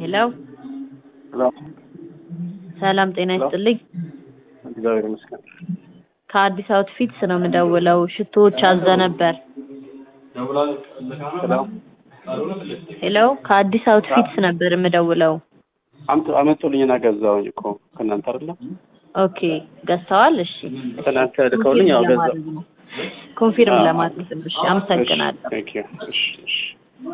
ሄሎ ሄሎ ሰላም ጤና ሄሎ። ይስጥልኝ። እግዚአብሔር ይመስገን። ከአዲስ አውትፊትስ ነው የምደውለው። ሽቶዎች አዘ ነበር። ሄሎ ሄሎ ከአዲስ አውትፊትስ ነበር የምደውለው። አምጡ አመጡልኝና ገዛሁኝ እኮ ከእናንተ አይደለም ኦኬ ገዝተዋል? እሺ ትናንት ልከውልኝ ያው ገዛሁ። ለማድረግ ነው። ኮንፊርም አዎ። ለማድረግ ነው። እሺ አመሰግናለሁ። ቴንክ ዩ እሺ እሺ